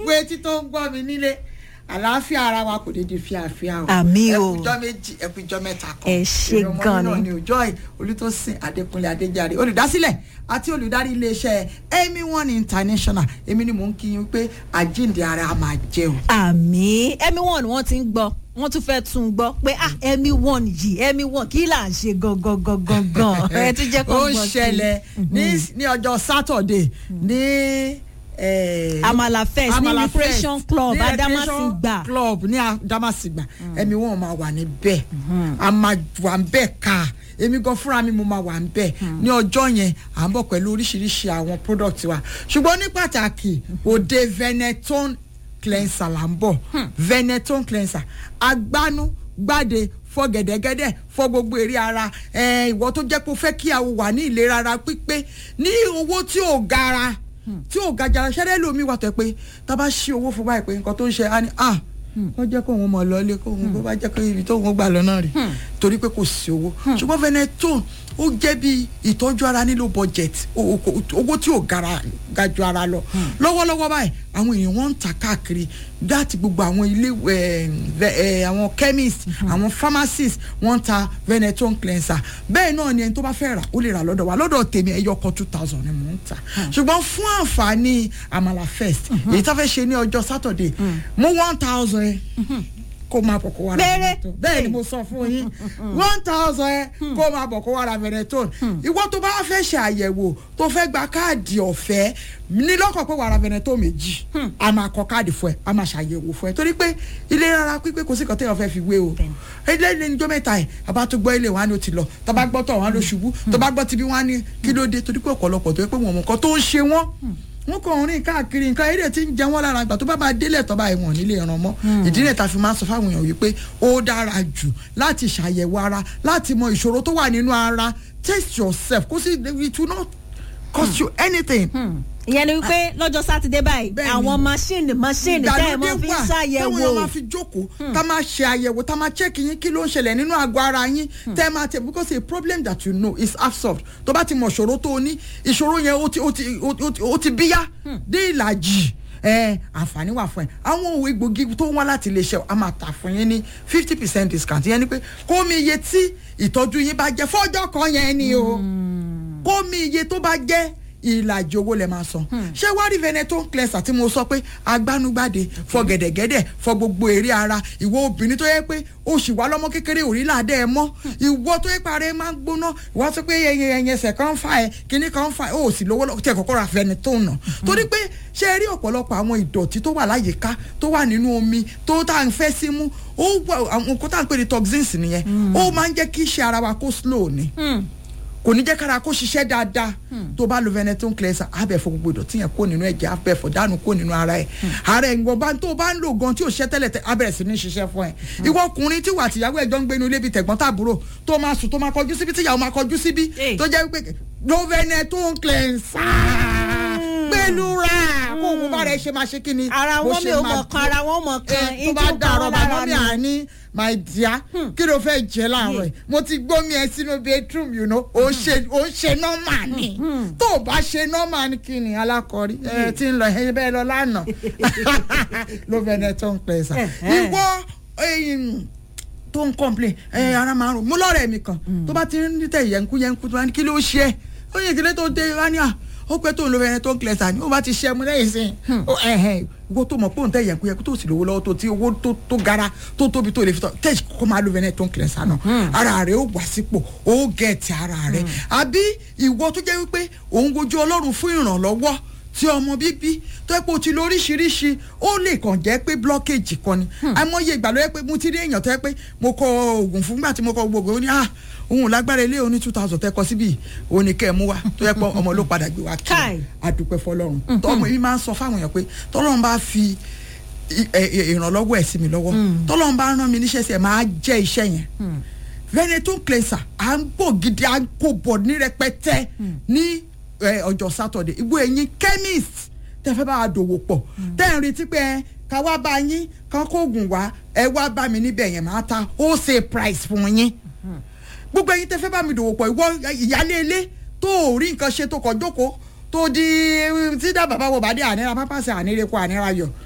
gbogbo etí tó ń gbọ́ mi nílé àlàáfíà ara wa kò dédé fíàfíà o Àmì o. ẹkùjọ méjì ẹkùjọ mẹ́ta kan Ẹ ṣé Èrè ọmọ gan mi náà ni. ni òjọ́ olùtòsìn adékúnlé adéjàre olùdásílẹ̀ àti olùdarí iléeṣẹ́ amy one international èmi ni mò ń kí yín pé àjíǹde ara a máa jẹ o. àmì ẹmí wọn ni wọn ti ń gbọ́ wọn tún fẹ́ tún gbọ́ pé ah ẹmí wọn yìí ẹmí wọn kí là ń ṣe gangan gangan gan ẹ tún jẹ́ kó ó gbọ́ ń sí i. ṣẹlẹ̀ ní ní ọjọ́ sátọ̀dé ní. eh, Amala Fest ní Amala Recreation Fest, Club ní Recreation Adamasingba. club ní Adamasingba ẹ̀mí wọn máa wà níbẹ̀ a máa wà níbẹ̀ ká èmi gan fúnra mi mo máa wà níbẹ̀ ní ọjọ́ yẹn à ń bọ̀ pẹ̀lú oríṣiríṣi àwọn product wa ṣùgbọ́n ní pàtàkì òde Veneton cleanser là ń bọ̀ Veneton cleanser agbánú gbàdé fọ gẹ̀dẹ̀gẹ̀dẹ̀ fọ gbogbo èrè ara ẹ̀, ìwọ tó jẹ́ pé o fẹ́ kí àwọn wà ní ìlera ara pípé ní owó tí ò gara tí ò ga jara ṣẹ́rẹ́ lómi wà tẹ́ pé tá a bá ṣí owó fún báyìí pé nǹkan tó ń ṣe á ní à wọ́n jẹ́ kó òun mọ̀ lọ́lé kó òun bó bá jẹ́ kó ibi tó òun gbà lọ́nà rí torí pé kò sí owó ṣùgbọ́n Veneton ó jẹ́ bí ìtọ́jú ara nílò budget o- o- owó tí ò gara ga ju ara lọ lọ́wọ́lọ́wọ́ báyìí àwọn èèyàn wọ́n ń tà káàkiri láti gbogbo àwọn ilé eh, ve- eh, àwọn chemist àwọn pharmacist wọ́n ń ta Veneton cleanser bẹ́ẹ̀ náà ni ẹni tó bá fẹ́ rà ó lè rà lọ́dọ̀ wa lọ́dọ̀ tèmi ẹyọ kan two thousand ni mò ń tà ṣùgbọ́n fún àǹfààní Amala Fest èyí tá fẹ́ ṣe ní ọjọ́ Saturday mú one thousand ẹ kó máa bọ̀ kó wá ra Péré. Veneton bẹ́ẹ̀ ni mo sọ fún yín one thousand ẹ kó máa bọ̀ kó wá ra Veneton ìwọ tó bá fẹ́ ṣe àyẹ̀wò tó fẹ́ gba káàdì ọ̀fẹ́ ní lọ́kàn pé wàá ra Veneton méjì a máa kọ káàdì fún ẹ a máa ṣàyẹ̀wò fún ẹ torí pé ilé rárá pípé kò sí nǹkan téèyàn fẹ́ fi wé o ilé ilé níjọ́ mẹ́ta ẹ̀ àbá tó gbọ́ ilé wa ni ó ti lọ tó bá gbọ́ tọ̀ wọn ló ṣubú tó bá gbọ́ tibí wọn ní kí ló dé torí pé ọ̀pọ̀lọpọ̀ tó yẹ pé wọn mọ̀ nǹkan tó ń ṣe wọ́n wọn kàn ń rìn káàkiri nǹkan eré tí ń jẹ wọn lára ìgbà tó bá máa délẹ̀ tó bá ìwọ̀n nílé ìran mọ́ ìdí rẹ̀ ta fi máa sọ fáwọn èèyàn wípé ó dára jù láti ṣàyẹ̀wò ara láti mọ ìṣòro tó wà nínú ara test yourself kó sì it will not cost you anything. ìyẹn ni wípé lọ́jọ́ sátidé báyìí Bẹ́ẹ̀ni. àwọn máṣíìnì máṣíìnì tẹ́ ẹ̀ mọ́ fi ń táwọn ṣàyẹ̀wò èèyàn máa fi jókòó tá máa ṣe àyẹ̀wò tá máa check yín kí ló ń ṣẹlẹ̀ nínú àgọ́ ara yín tẹ́ ẹ máa tẹ̀ because a problem that you know is half solved tó bá ti mọ̀ ìṣòro tó o ní ìṣòro yẹn ó ti ó ti ó ti ó ti bíyá dé ìlàjì ẹ àǹfààní wà fún ẹ àwọn òwe gbòógì tó wá láti lè ṣe a máa tà fún yín ní fifty percent discount yẹn ni pé kó mi iye tí ìtọ́jú yín bá jẹ́ fọ́jọ́ kan yẹn ni o kó mi iye tó bá jẹ́ ìlàjì owó lẹ máa san ṣé wá rí Veneton cleanser tí mo sọ pé agbanugbade fọ gẹ̀dẹ̀gẹ̀dẹ̀ fọ gbogbo èrè ara ìwọ obìnrin tó yẹ pé o sì wá lọ́mọ kékeré òrí làdẹ ẹ mọ́ ìwọ tó yẹ parẹ́ máa ń gbóná ìwọ sọ pé ẹyẹ ẹyẹ ẹsẹ̀ kan ń fa ẹ kíní kan ń fa ẹ o sì lówó lọ tí ẹ kọ́kọ́ ra Veneton nà torí pé ṣé ẹ rí ọ̀pọ̀lọpọ̀ àwọn ìdọ̀tí tó wà láyìíká tó wà nínú omi tó tá à ń fẹ́ sí mú ó wà àwọn nǹkan tá à ń pè ní toxins nìyẹn ó máa ń jẹ́ kí iṣẹ́ ara wa kó slow ni kò ní jẹ́ kára kó ṣiṣẹ́ dáadáa tó bá lo Veneton cleanser abẹ́ fọ gbogbo ìdọ̀tí yẹn kó nínú ẹ̀jẹ̀ abẹ́ fọ dànù kó nínú ara ẹ̀ ara ẹ̀ ńgbọ̀n bá tó bá ń lò gan tí ò ṣiṣẹ́ tẹ́lẹ̀ tẹ́ abẹ́rẹ́ sí ní ṣiṣẹ́ fún ẹ̀ ìwọ ọkùnrin tí wà tìyàwó ẹ̀jọ́ ń gbé inú ilé bíi tẹ̀gbọ́n tàbúrò tó máa sùn tó máa kọjú síbi tíyàwó máa kọjú síbi Hey. tó jẹ́ pé lo Veneton cleanser gbẹlura kó òun bá rẹ̀ ṣe máa ṣe kí ni ara bó wọn mi ṣe ò máa mọ̀ kan ara wọn mọ̀ kan ẹ tó bá dàrọ̀ bàbá mi àní my dear kí ló fẹ́ jẹ láàárọ̀ ẹ̀ mo ti gbómi ẹ sínú bedroom you know ó ń ṣe ó ń ṣe nọ́mà ni tó o bá ṣe nọ́mà ni kí ni alákọ̀ọ́rí ẹ ti ń lọ ẹ bẹ́ẹ̀ lọ lánàá ló Veneton cleanser ìwọ ẹyin tó ń complain ẹ ara máa ń rò mú lọ́rẹ̀ mi kan tó bá ti ń tẹ̀ yẹnku yẹnku tó bá ní kí ló ṣe é ó yẹ kílé tó dé wá ní à ó pẹ́ tó ń lo Veneton cleanser ni ó bá ti ṣe ẹmu lẹ́yìn sí i ó ẹ̀hẹ̀n ìwọ tó mọ̀ pé òun tẹ̀ yẹnku yẹnku tó sì lówó lọ́wọ́ tó ti owó tó tó gara tó tóbi tó lè fi tọ́ tẹ̀sí kó máa lo Veneton cleanser náà ara rẹ̀ ó wà sípò ó gẹ̀ẹ́tì ara rẹ̀ àbí ìwọ tó jẹ́ wípé òun wojú Ọlọ́run fún ìrànlọ́wọ́ tí ọmọ bíbí tó yẹ pé o ti lo oríṣiríṣi ó lè kàn jẹ́ pé blockage kan ni àìmọye ìgbà ló yẹ pé mo ti rí èèyàn tó yẹ pé mo kọ oògùn fún gbà tí mo kọ gbogbo ó ní ah òun lágbára ilé oní two thousand tẹ́ kọ síbí òní kẹ́ ẹ̀ mú wa tó yẹ pé ọmọ ló padà gbé wa kí Káì. adúpẹ́ fọlọ́run tọ́mọ yìí máa ń sọ fáwọn èèyàn pé tọ́lọ́run bá fi i- ẹ- ẹ- ìrànlọ́wọ́ ẹ̀ sí mi lọ́wọ́ tọ́lọ́run bá rán mi níṣẹ́ sí ẹ̀ máa jẹ́ iṣẹ́ yẹn Veneton cleanser à ń bò gidi à ń kó bọ̀ ní rẹpẹtẹ ní ẹ, ọjọ́ Saturday ìgbó ẹ̀yin chemist tẹ́ fẹ́ bá a dòwò pọ̀ tẹ́ ẹ̀ ń retí pé ẹ, ká wá bá yín ká kó oògùn wá ẹ wá bá mi níbẹ̀ yẹn máa ta wholesale price fún yín gbogbo ẹ̀yin tẹ́ fẹ́ bá mi dòwò pọ̀ ìwọ ìyálé ilé tó ò rí nǹkan ṣe tó kọ jókòó tó di tí dá bàbá wọ bàdé ànírà pápá sí ànírè kó ànírà yọ